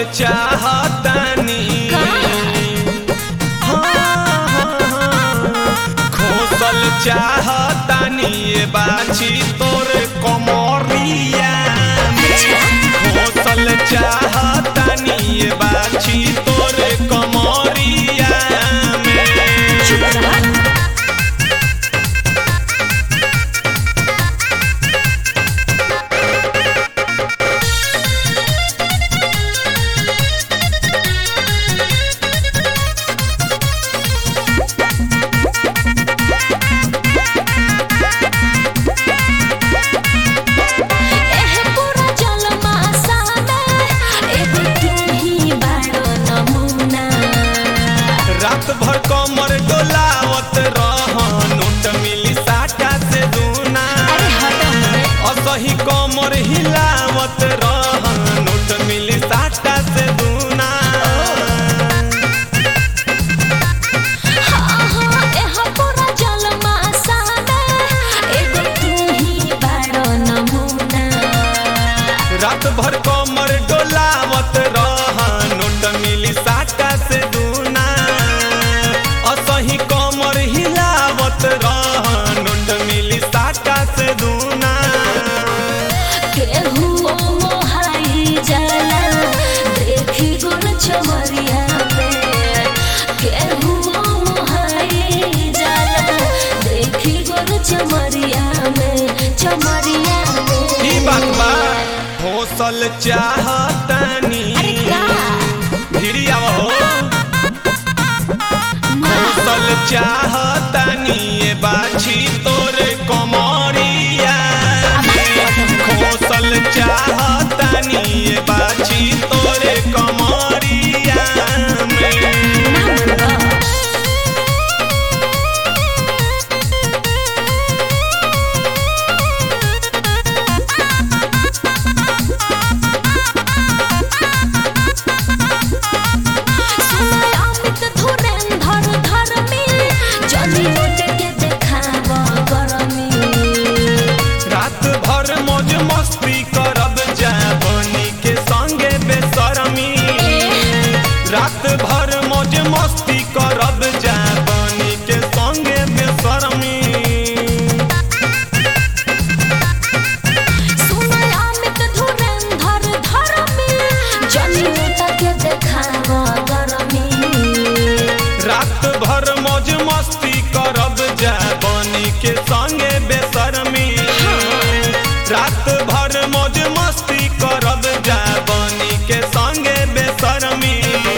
चाहतानी खोसल चाहतानी ए बाछी तोर कमरिया खोसल चाहतानी ए बाछी तोर कमरिया में चुप रहा एह पूरा जलमा सामे एगो तू ही बाड़ो नमूना रात भर कमर डोलावत रह नोट मिली साटा से दूना अरे हटो हमें असही कमर हिलावत रह नोट मिली साटा से दूना हाँ हाँ एह पूरा जलमा सामे एगो तू ही बाड़ो नमूना रात भर कमर डोलावत रह नोट मिली साटा से दूना असही कमर हिलावत रह नोट मिली साटा से दूना केहू मोहाई जाला देखी गुण चमरिया में केहू मोहाई जाला देखी गुण चमरिया में चमरिया में ई बात बा हौसल चाहतानी अरे का भिड़ी आव हो हौसल चाहतानी ए बाछी तोरे कमरिया हौसल चाहतानी ए बाछी तोरे कमरिया में सुनाय अमित धुरेंधर धर्मी जनी मोटे के देखाव गरमी रात भर मौज मस्ती करब जाबनी के संगे बेसरमी रात भर मौज मस्ती करब जाबनी के संगे बेसरमी सुनाय अमित धुरेंधर धर्मी जनी मोटे के देखाव गरमी रात भर मौज मस्ती करब जाबनी के संगे बेसरमी रात भर मौज मस्ती करब जाबनी के संगे बेसरमी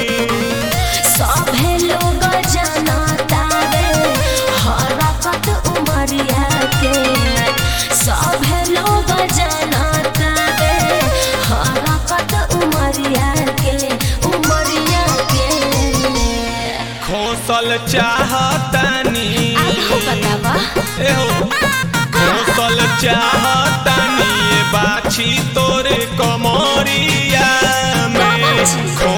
सभे लोग जनतावे हरकत उमरिया के सभे लोग जनतावे हरकत उमरिया के उमरिया के खोसल चाहतानी आहो बतावा एहो खोसल चाहतानी ए बाछी तोरे कमरिया में बाछी।